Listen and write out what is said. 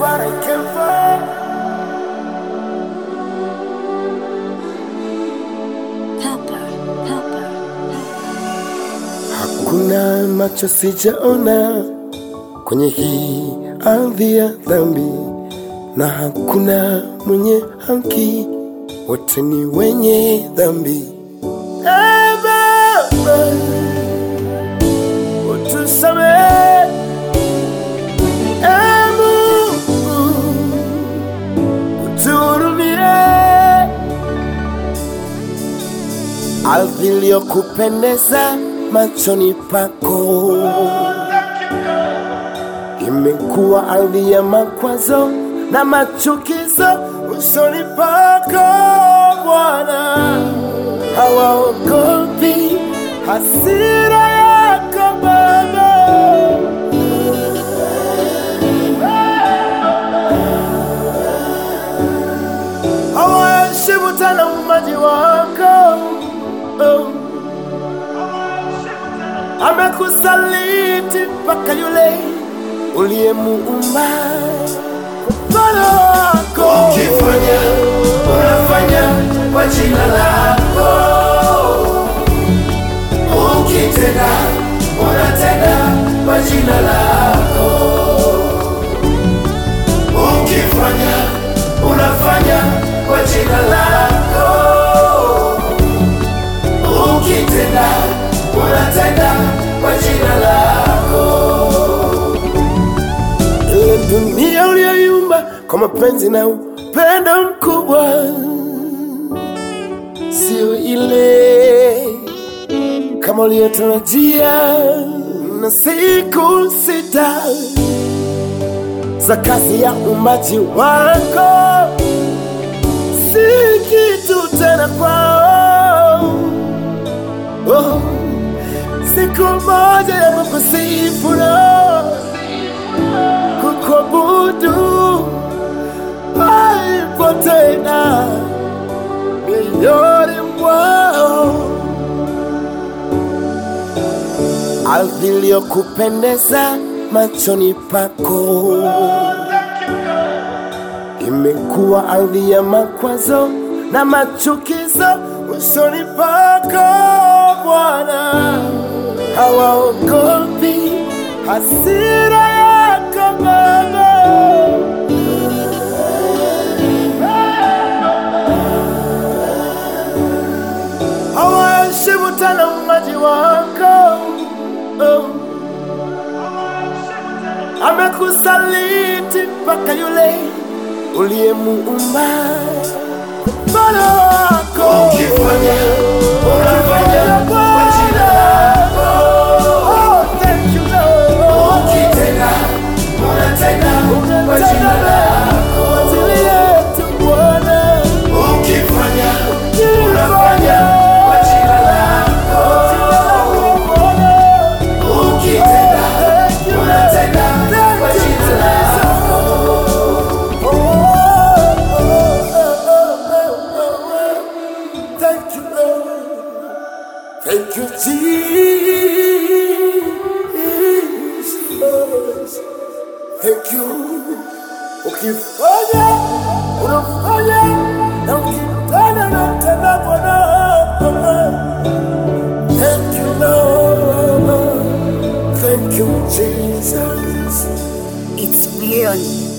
what I came for. Pepper, pepper, Hakuna macho sijaona kwenye hii ardhi ya dhambi, na hakuna mwenye haki, wote ni wenye dhambi. Ee Baba, utusamehe. Ee Mungu, utuhurumie. ardhi iliyokupendeza machoni pako imekuwa ardhi ya makwazo na machukizo usoni pako Bwana, hawaogopi hasira yako Baba. Hawaheshimu tena umaji wako oh. Amekusaliti mpaka yule uliyemuumba kwa mfano wako. Ukifanya unafanya kwa jina lako, ukitenda unatenda kwa jina lako, ukifanya unafanya kwa jina lako, ukitenda unatenda kwa jina lako. Ile dunia uliyoiumba kwa mapenzi na upendo mkubwa, sio ile kama uliyotarajia. Na siku sita za kazi ya umbaji wako si kitu tena kwao. Oh, siku moja ya kukusifu na kukuabudu haipo tena mioyoni mwao. Ardhi iliyokupendeza machoni pako imekuwa ardhi ya makwazo na machukizo usoni pako Bwana, hawaogopi hasira yako Baba. hawaheshimu tena umaji wako oh. Amekusaliti mpaka yule uliyemuumba kwa mfano wako. Ukifanya unafanya kwa jina lako, Oh, thank you, Lord. ukitenda unatenda kwa jina lako, Kwa ajili yetu Bwana. ukifanya unafanya kwa jina lako, ukitenda unatenda kwa jina lako. Thank you, Lord. Thank you, Jesus. Thank you. Ukifanya, unafanya, na ukitenda, unatenda Bwana. Thank you, Lord. Thank you, Jesus. It's beyond